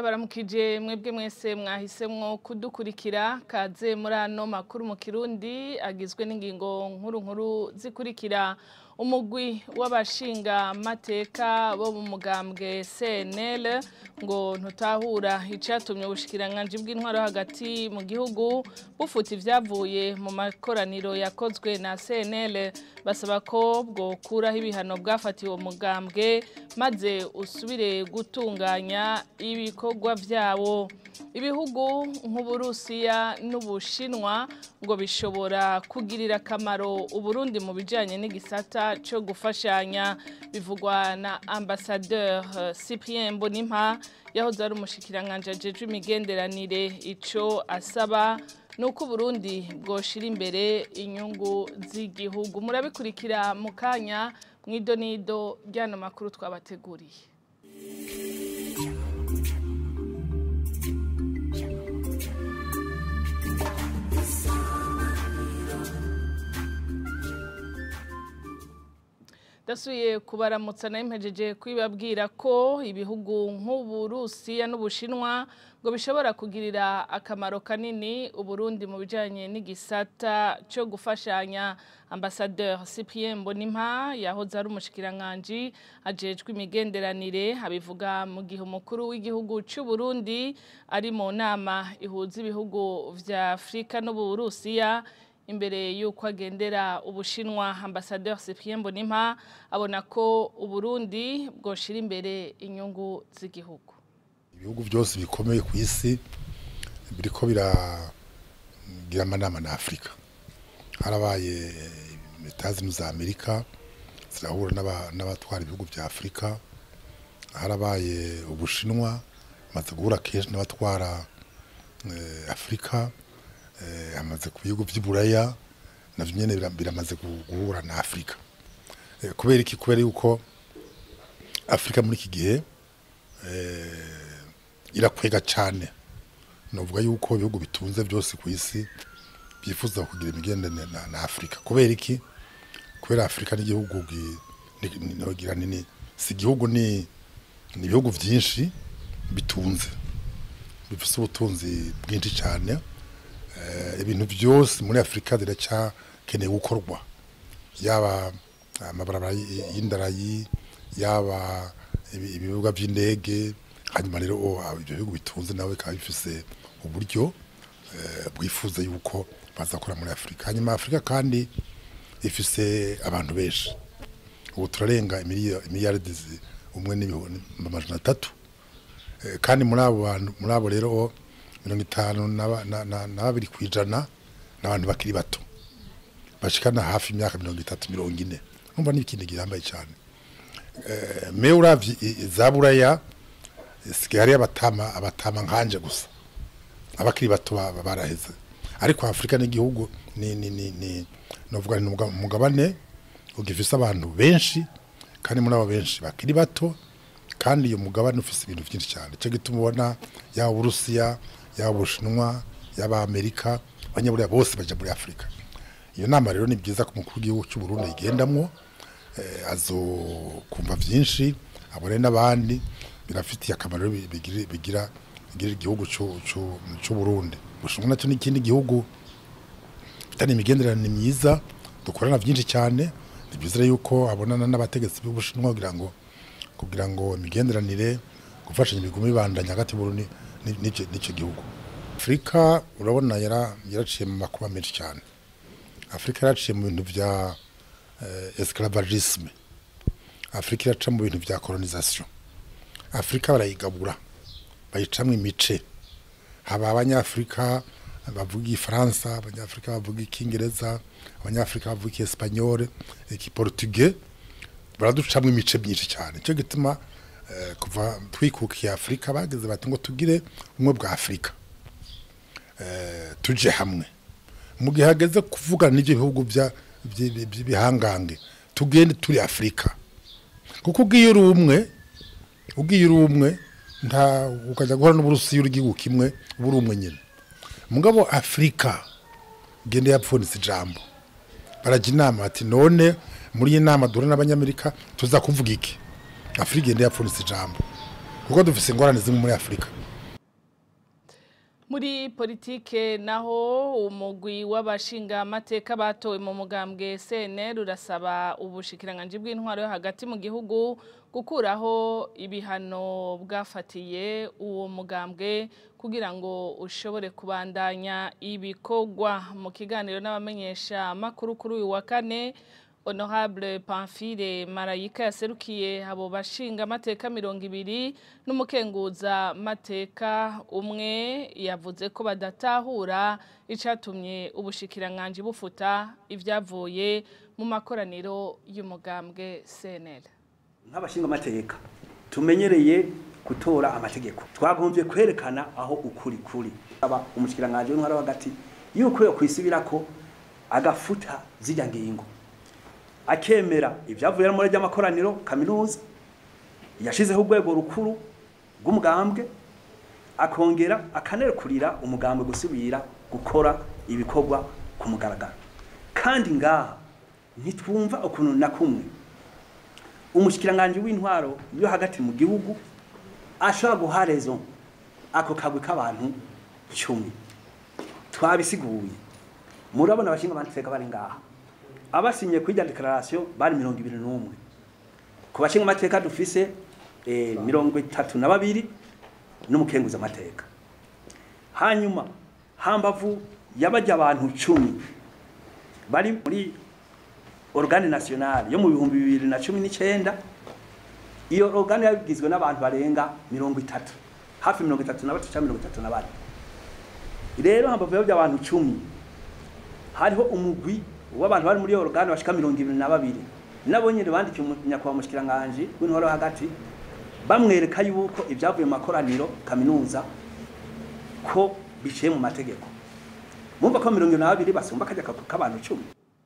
ndabaramukije mwebwe mwese mwahisemwo kudukurikira kaze muri ano makuru mu kirundi agizwe n'ingingo nkuru nkuru zikurikira umugwi w'abashinga mateka bo mu mugambwe CNL ngo ntutahura icatumye ubushikiranganje bw'intwaro hagati mu gihugu bufuta ivyavuye mu makoraniro yakozwe na CNL basaba ko bwokuraho ibihano bwafatiwe mugambwe maze usubire gutunganya ibikorwa vyawo ibihugu nk'uburusiya n'ubushinwa ngo bishobora kugirira akamaro uburundi mu bijanye n'igisata cyo gufashanya bivugwa na ambassadeur Cyprien Mbonimpa yahoze ari umushikiranganje ajejwe imigenderanire ico asaba nuko Burundi bwoshira imbere inyungu z'igihugu murabikurikira mu kanya mwidonido ryano makuru twabateguriye dasuye kubaramutsa nayo mpejeje kwibabwira ko ibihugu nk'uburusiya n'ubushinwa ngo bishobora kugirira akamaro kanini uburundi mu bijanye n'igisata cyo gufashanya ambassadeur Cyprien Mbonimpa yahoze ari umushikiranganje ajejwe imigenderanire abivuga mu gihe umukuru w'igihugu cy'u Burundi ari mu nama ihuza ibihugu vya Afrika n'uburusiya imbere y'uko agendera ubushinwa ambasaderi Cyprien Mbonimpa abona ko uburundi bwoshira imbere inyungu z'igihugu ibihugu byose bikomeye ku isi biriko biragira amanama na afurika harabaye leta za amerika zirahura n'abatwara ibihugu bya afurika harabaye ubushinwa maze guhura kenshi n'abatwara afurika hamaze ku bihugu by'iburaya navyo nyene biramaze guhura na Afrika kubera iki kubera yuko Afrika muri iki gihe irakwega cane novuga yuko ibihugu bitunze byose ku isi byifuza kugira imigenderanire na, na Afrika kubera iki kubera Afrika n'igihugu nogira nini si igihugu ni ni ibihugu vyinshi bitunze bifise ubutunzi bwinshi cane ibintu byose muri afurika biracyakeneye gukorwa yaba amabarabara y'indarayi yaba ibibuga by'indege hanyuma rero ibyo bihugu bitunze nawe bikaba bifise uburyo bwifuza yuko bazakora muri afurika hanyuma afurika kandi ifise abantu benshi ubu turarenga imiliyaridi umwe n'ibihumbi amajana atatu kandi muri abo bantu muri abo rero mirongo itanu na babiri ku ijana n'abantu bakiri bato bashikana hafi imyaka mirongo itatu mirongo ine numva n'ikindi gihambaye cyane me uravye za buraya sigaye hariyo abatama abatama nkanje gusa abakiri bato baraheze ariko afurika n'igihugu ni ni ni ni novuga ni umugabane ugifise abantu benshi kandi muri abo benshi bakiri bato kandi uyu mugabane ufise ibintu byinshi cyane cyo gituma ubona yaba uburusiya yaba ubushinwa yaba amerika abanyaburiya bose baja muri afurika iyo nama rero ni byiza ku mukuru w'igihugu cy'u Burundi igendamwo azokumva byinshi abone n'abandi birafitiye akamaro bigira bigira igihugu cy'u Burundi bushinwa nacyo n'ikindi gihugu bitari imigenderanire myiza dukorana byinshi cyane ni byiza yuko abonana n'abategetsi b'ubushinwa kugira ngo kugira ngo imigenderanire gufashanya ibigume bibandanya hagati y'Uburundi n'icyo gihugu afurika urabona yaraciye mu makuba menshi cyane afurika yaraciye mu bintu bya esclavagisme afurika iraca mu bintu bya colonisation afurika barayigabura bayicamwo imice haba abanyafurika bavuga igifaransa abanyafurika bavuga icyingereza abanyafurika bavuga ikiespanyole ikiportuge baraducamwo imice myinshi cyane cyo gituma kuva twikukiye afurika bageze bati ngo tugire ubumwe bwa afurika tuje hamwe mu gihe hageze kuvugana n'ibyo bihugu by'ibihangange tugende turi afurika kuko ubwiye uri umwe ubwiye uri umwe nta ukajya guhora n'uburusiya uri igihugu kimwe uba uri umwe nyine mugabo afurika gende yapfunditse ijambo barajya inama ati none muri iyi nama duhura n'abanyamerika tuza kuvuga iki afurika igenda yapfunditse ijambo kuko dufite ingorane zimwe muri afurika muri politike naho umugwi w'abashinga amateka batowe mu mugambwe CNL urasaba ubushikiranganje bw'intwaro yo hagati mu gihugu gukuraho ibihano bwafatiye uwo mugambwe kugira ngo ushobore kubandanya ibikorwa mu kiganiro n'abamenyesha makuru kuri uyu wa kane Honorable Pamphile Marayika yaserukiye abo bashinga amateka mirongo ibiri n'umukenguza mateka umwe yavuze ko badatahura icatumye ubushikiranganje bufuta ivyavuye mu makoraniro y'umugambwe CNL nk'abashinga amateka tumenyereye gutora amategeko twagombye kwerekana aho ukuri kuri aba umushikiranganje w'intwara hagati yuko yo kwisubirako agafuta zijya ngingo akemera ibyavuye muri ry'amakoraniro kaminuza yashizeho urwego rukuru rw'umugambwe akongera akanerekurira umugambwe gusubira gukora ibikorwa ku mugaragaro kandi ngaha ntitwumva ukuntu na kumwe umushikiranganje w'intwaro yo hagati mu gihugu ashobora guha rezo ako kagwi k'abantu cumi twabisiguye murabona abashinga amateka bari ngaha abasinye kuri declaration bari mirongo ibiri n'umwe ku bashinga amateka dufise eh, mirongo itatu na babiri n'umukenguza amateka hanyuma hambavu yabajya abantu cumi bari muri organe nationale yo mu bihumbi bibiri na cumi n'icenda iyo organe yabigizwe n'abantu barenga mirongo itatu hafi mirongo itatu na batatu cyangwa mirongo itatu na bane rero hambavu yabajya abantu cumi hariho umugwi w'abantu bari muri organe bashika mirongo ibiri na babiri nabo nyine bandikiye nyakubahwa mushikiranganje w'intwaro hagati bamwereka yuko ibyavuye mu makoraniro kaminuza ko biciye mu mategeko mumva ko mirongo ibiri na babiri basumba kajya k'abantu cumi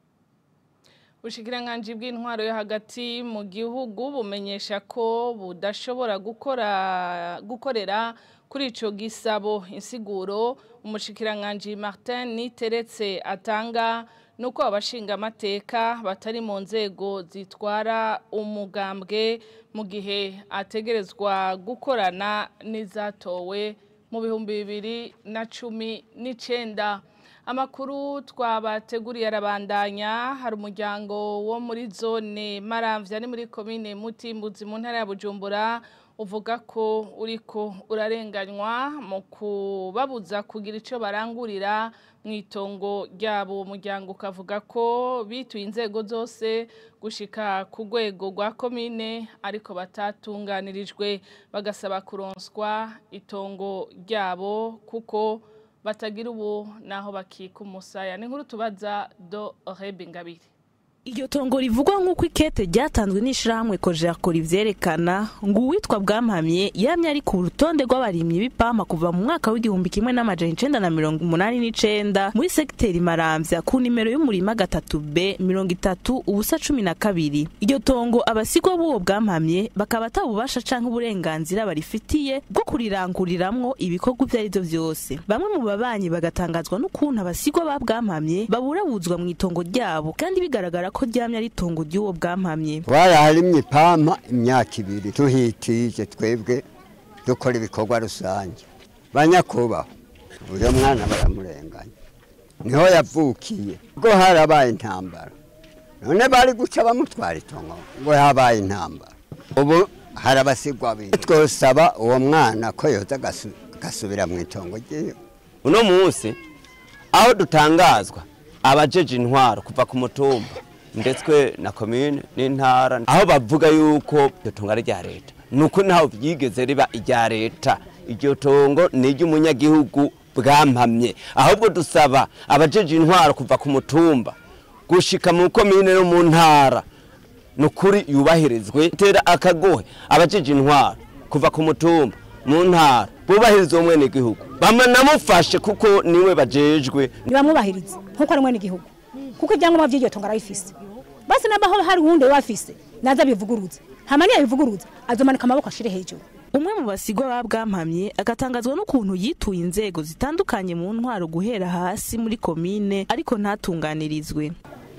Ubushikiranganje bw'intwaro yo hagati mu gihugu bumenyesha ko budashobora gukora gukorera kuri ico gisabo insiguro umushikiranganje Martin Niteretse atanga nuko abashinga amateka batari mu nzego zitwara umugambwe mu gihe ategerezwa gukorana n'izatowe mu bihumbi bibiri na cumi n'icenda amakuru twabateguriye arabandanya hari umuryango wo muri zone maramvya ni muri komine mutimbuzi mu ntara ya bujumbura uvuga ko uriko urarenganywa mu kubabuza kugira ico barangurira mu itongo ryabo umuryango ukavuga ko bituye inzego zose gushika ku rwego rwa komine ariko batatunganirijwe bagasaba kuronswa itongo ryabo kuko batagira ubu naho bakika umusaya ni nkuru tubaza do rebe ngabiri Iryo tongo rivugwa nk'uko ikete ryatanzwe n'ishirahamwe Kojerako rivyerekana ngo uwitwa Bwampamye yamye ari ku rutonde rw'abarimyi b'ipampa kuva mu mwaka w'igihumbi kimwe n'amajana icenda na mirongo umunani n'icenda muri segiteri Maramvya ku nimero y'umurima gatatu B mirongo itatu ubusa cumi na kabiri. Iryo tongo abasigwa b'uwo Bwampamye bakaba atabubasha canke uburenganzira barifitiye bwo kuriranguriramwo ibikorwa ivyo arivyo vyose. Bamwe mu babanyi bagatangazwa n'ukuntu abasigwa ba Bwampamye baburabuzwa mu itongo ryabo kandi bigaragara ko ryamye ari itongo ry'uwo bwampamye twaraharimye ipampa imyaka ibiri tuhitije twebwe dukora ibikorwa rusange banyakubahwa uyu mwana baramurenganya niho yavukiye ubwo harabaye intambara none bari guca bamutwara itongo ngo habaye intambara ubu hari abasigwa bindi twosaba uwo mwana ko yoza agasu- agasubira mu itongo ryiwe uno munsi aho dutangazwa abajeje intwaro kuva ku mutumba ndetse na komine n'intara aho bavuga yuko iryo tongo ari irya leta ni uko ntaho byigeze riba irya leta iryo tongo ni iry'umunyagihugu bwampamye ahubwo dusaba abajeje intwaro kuva ku mutumba gushika mu komine no mu ntara ni ukuri yubahirizwe tera akagohe abajeje intwaro kuva ku mutumba mu ntara bubahiriza uwo mwene gihugu bamanamufashe kuko niwe bajejwe ntibamwubahiriza nk'uko ari mwene igihugu kuko ibyangombwa by'iryo tongo arabifise basi nabaho hari uwundi wafise naza bivuguruza ntamani yabivuguruza azomanika amaboko ashire hejuru umwe mu basigwa ba bwampamye agatangazwa n'ukuntu yituye inzego zitandukanye mu ntwaro guhera hasi muri komine ariko ntatunganirizwe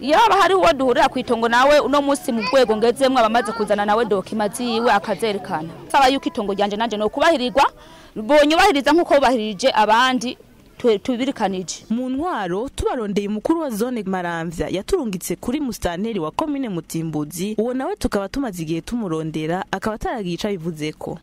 yaba hari uwo duhurira ku itongo nawe uno munsi mu rwego ngezemwo abamaze kuzana nawe dokima ziwe akazerekana saba yuko itongo ryanje nanje no kubahirirwa bonyubahiriza nk'uko bubahirije abandi tu- tubirikanije mu ntwaro tubarondeye umukuru wa zone maramvya yaturungitse kuri musitanteri wa komine mutimbuzi uwo nawe tukaba tumaze igihe tumurondera akaba ataragiye ico abivuzeko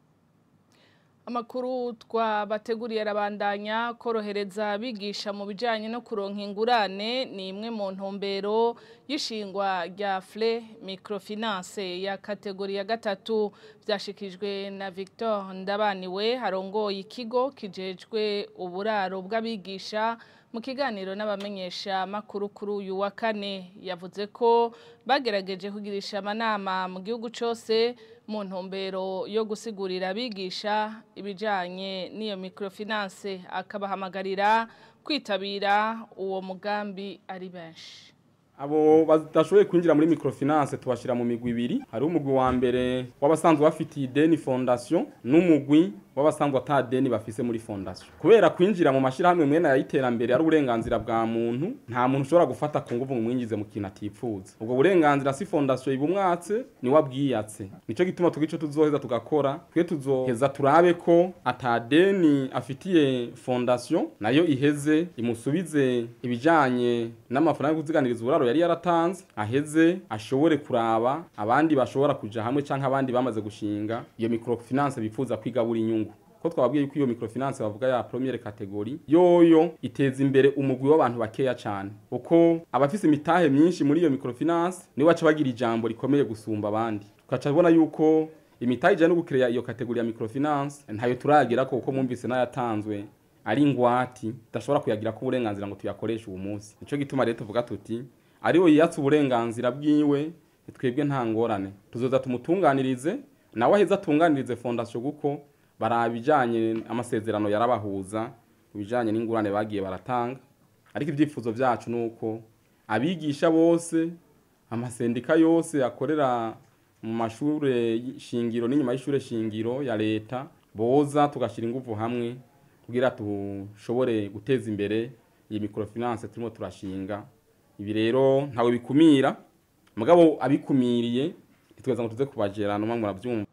Amakuru twabateguriye arabandanya korohereza abigisha mu bijyanye no kuronka ingurane ni imwe mu ntumbero y'ishingwa rya fure microfinance ya kategori ya gatatu byashikijwe na Victor Ndabaniwe harongoye ikigo kijejwe uburaro bw'abigisha mu kiganiro n'abamenyesha makuru kuri uyu wa kane yavuze ko bagerageje kugirisha amanama mu gihugu cyose mu ntumbero yo gusigurira abigisha ibijyanye n'iyo microfinance akabahamagarira kwitabira uwo mugambi ari benshi abo badashoboye kwinjira muri microfinance tubashira mu migwi ibiri hari umugwi wa mbere w'abasanzwe bafitiye ideni fondation n'umugwi w'abasanzwe ata deni bafise muri fondation kubera kwinjira mu mashirahamwe mwene y'iterambere ari uburenganzira bwa muntu nta muntu ushobora gufata ku nguvu ngo mwinjize mu kintu atipfuza ubwo burenganzira si fondation ibumwatse ni wabwiyatse nico gituma tugico tuzoheza tugakora twe tuzoheza turabe ko ata deni afitiye fondation nayo iheze imusubize ibijanye n'amafaranga yo kuziganiriza uburaro yari yaratanze aheze ashobore kuraba abandi bashobora kuja hamwe canke abandi bamaze gushinga iyo microfinance bifuza kwigabura inyungu ko twababwiye yuko iyo microfinance bavuga ya première categorie yoyo iteza imbere umugwi w'abantu bakeya cyane uko abafise imitahe myinshi muri iyo microfinance niwe baca bagira ijambo rikomeye gusumba abandi tukaca tubona yuko imitahe ijana no gukireya iyo kategori ya microfinance ntayo turagera ko uko mwumvise n'ayatanzwe ari ingwati tudashobora kuyagira ko uburenganzira ngo tuyakoreshe uwo munsi nico gituma rero tuvuga tuti ariwe yiyatse uburenganzira bwiwe twebwe nta ngorane tuzoza tumutunganirize nawe aheza atunganirize fondasiyo kuko baraba ibijyanye amasezerano yarabahuza ibijyanye n'ingurane bagiye baratanga ariko ibyifuzo byacu ni uko abigisha bose amasendika yose akorera mu mashuri shingiro n'inyuma y'ishuri shingiro ya leta boza tugashyira ingufu hamwe kugira dushobore guteza imbere iyi microfinance turimo turashinga ibi rero ntawe bikumira mugabo abikumiriye ntitweza ngo tuze kubagera numwe murabyumva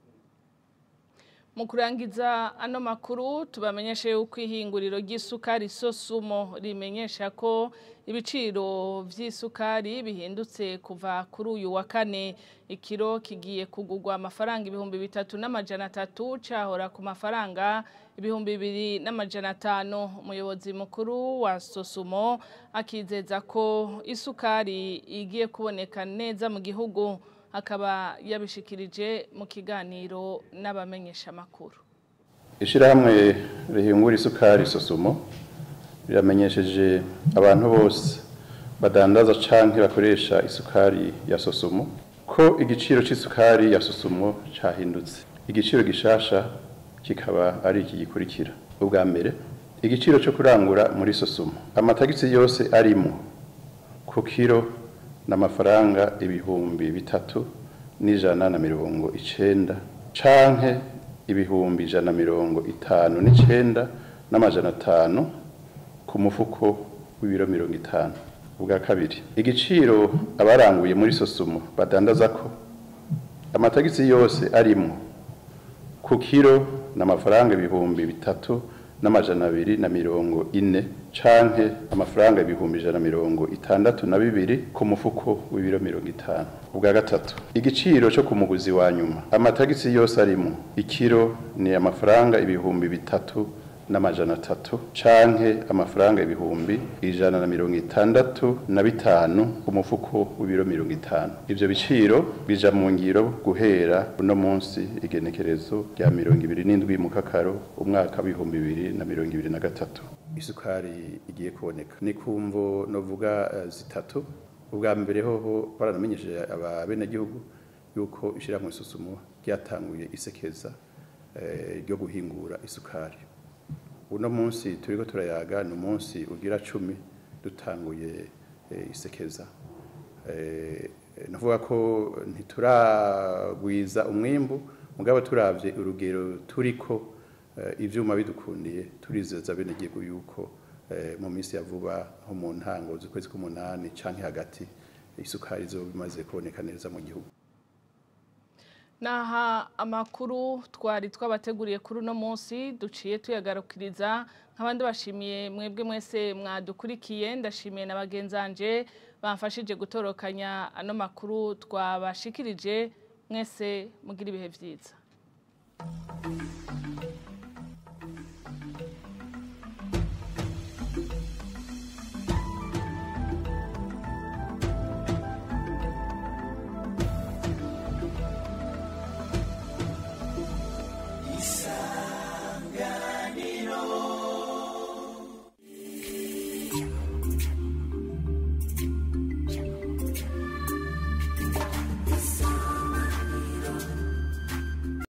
mu kurangiza ano makuru tubamenyeshe yuko ihinguriro ry'isukari sosumo rimenyesha ko ibiciro by'isukari bihindutse kuva kuri uyu wa kane ikiro kigiye kugurwa amafaranga ibihumbi bitatu n'amajana atatu cyahora ku mafaranga ibihumbi bibiri n'amajana atanu umuyobozi mukuru wa sosumo akizeza ko isukari igiye kuboneka neza mu gihugu akaba yabishikirije mu kiganiro n'abamenyeshamakuru ishyirahamwe rihingura isukari sosumo riramenyesheje abantu bose badandaza canke bakoresha isukari ya sosumo ko igiciro c'isukari ya sosumo cahindutse igiciro gishasha kikaba ari iki gikurikira ubwa mbere igiciro cyo kurangura muri sosumo amatagisi yose arimo ku kiro n'amafaranga ibihumbi bitatu n'ijana na mirongo icenda canke ibihumbi ijana na mirongo itanu n'icenda n'amajana atanu ku mufuko w'ibiro mirongo itanu ubwa kabiri igiciro abaranguye muri sosumo badandaza ko amatagisi yose arimo ku kiro n'amafaranga ibihumbi bitatu n'amajana abiri na mirongo ine canke amafaranga ibihumbi ijana na mirongo itandatu na bibiri ku mufuko w'ibiro mirongo itanu ubwa gatatu igiciro cyo ku muguzi wa nyuma amatagisi yose arimo ikiro ni amafaranga ibihumbi bitatu n'amajana atatu canke amafaranga ibihumbi ijana na mirongo itandatu na bitanu ku mufuko w'ibiro mirongo itanu ivyo biciro bija mu ngiro guhera uno munsi igenekerezo rya mirongo ibiri n'indwi mu kakaro umwaka w'ibihumbi bibiri na mirongo ibiri na gatatu isukari igiye kuboneka ni kumvo novuga uh, zitatu ubwa mbere hoho baranamenyesheje ababenegihugu yuko ishyirahamwe isusumo ryatanguye isekeza ryo uh, guhingura isukari uno munsi turiko turayaga ni umunsi ugira cumi dutanguye isekeza navuga ko ntituragwiza umwimbu mugabo turavye urugero turiko ivyuma bidukundiye turizeza benegihugu yuko mu minsi ya vuba nko mu ntango z'ukwezi k'umunani canke hagati isukari zo bimaze kuboneka neza mu gihugu Naha amakuru twari twabateguriye kuri uno munsi duciye tuyagarukiriza nk'abandi bashimiye mwebwe mwese mwadukurikiye ndashimiye na bagenzanje bamfashije gutorokanya ano makuru twabashikirije mwese mugira ibihe byiza isanganiro